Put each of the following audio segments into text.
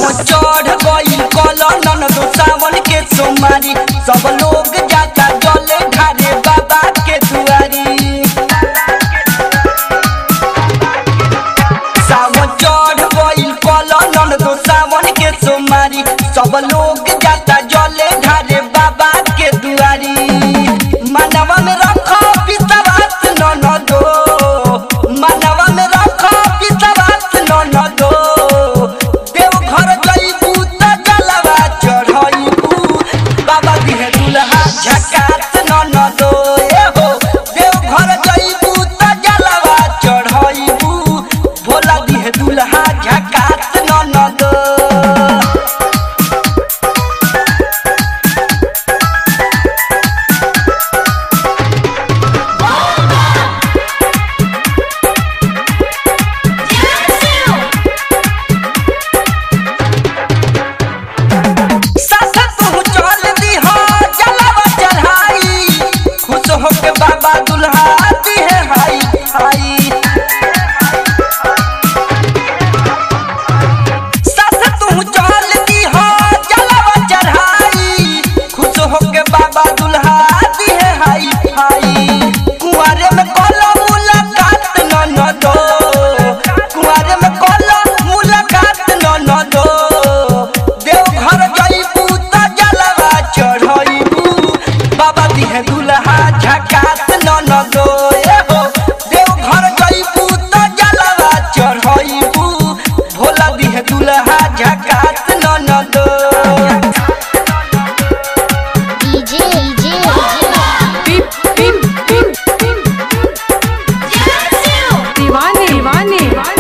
सावन चढ़ गई कलन दो सावन के सोमारी सब लोग जाता जले ढारे बाबा के दुआरी सावन चढ़ गई कलन दो सावन के सोमारी सब लोग जाता जले ढारे बाबा के दुआरी मानवा में रखो विश्वास न दो मानवा में रखो विश्वास न दो देव घर जइबू त जलवा चढ़इबू बाबा दिहे दुल्हा झकास न दो ए हो देव घर जइबू त जलवा चढ़इबू भोला दिहे दुल्हा झकास न दो साथ तू चल दीहा जलवा चढ़ाई खुश होके बाबा दुल्हा दिहे हाई हाई साथ तू चल दीहा जलवा चढ़ाई खुश होके बाबा दुल्हा दिहे हाई हाई कुंवारे में कोला मुलाकात न न दो कुंवारे में कोला मुलाकात न न दो देव घर जइबू त जलवा चढ़इबू बाबा दिहे दुल्हा झकास न न दो ए हो देव घर जइबू त जलवा चढ़इबू भोला दिहे दुल्हा झकास न न दो डीजे डीजे पिम पिम पिम पिम दीवाने दीवाने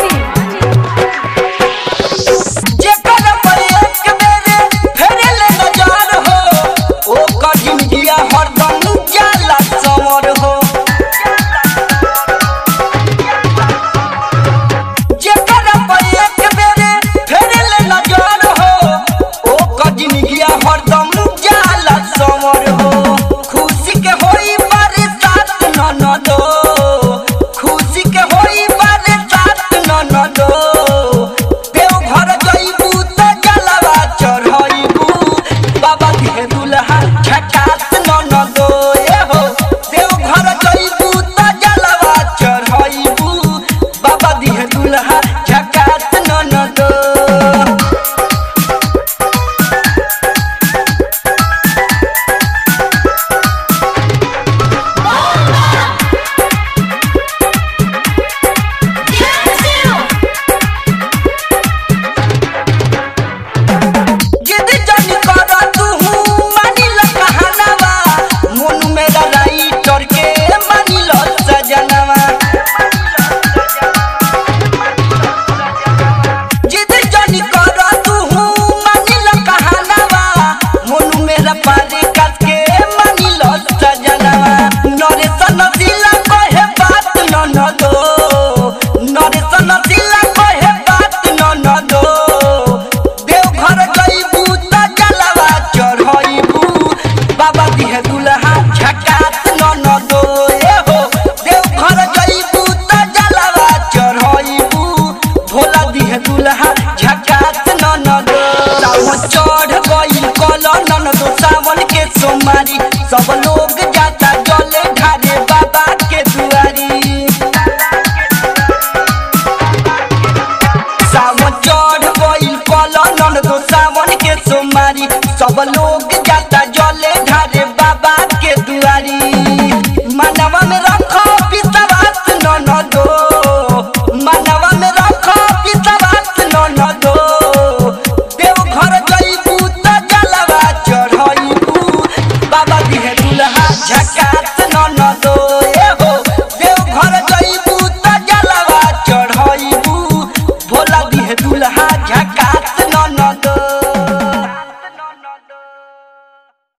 जेकर पर एक बेरे फेरेले नजर हो ओ कठिन जिया हरदम जाला समर हो जेकर पर एक बेरे फेरेले नजर हो ओ कठिन जिया हरदम जाला समर हो खुशी के होई बरसात न न दो खुशी के होई बरसात न न दो देव घर जइबू त जलवा चढ़इबू बाबा दिहे दुल्हा झकास न न दो ए हो देव घर जइबू त जलवा चढ़इबू बाबा दिहे दुल्हा झकास न न दो जिद जानी करा तू मानी ल कहानवा मन मेरा राइटर के मानी ल सजनवा जिद जानी करा तू मानी ल कहानवा मन मेरा पारे कस के मानी ल सजनवा नरे सन दिला कहे बात न न दो नरे सन दिला कहे बात न न दो देव घर जइबू त जलवा चढ़इबू बाबा दिहे दुल्हा झकास न न दो ए हो देव घर जइबू त जलवा चढ़इबू भोला दिहे दुल्हा झकास न न दो सावन चढ़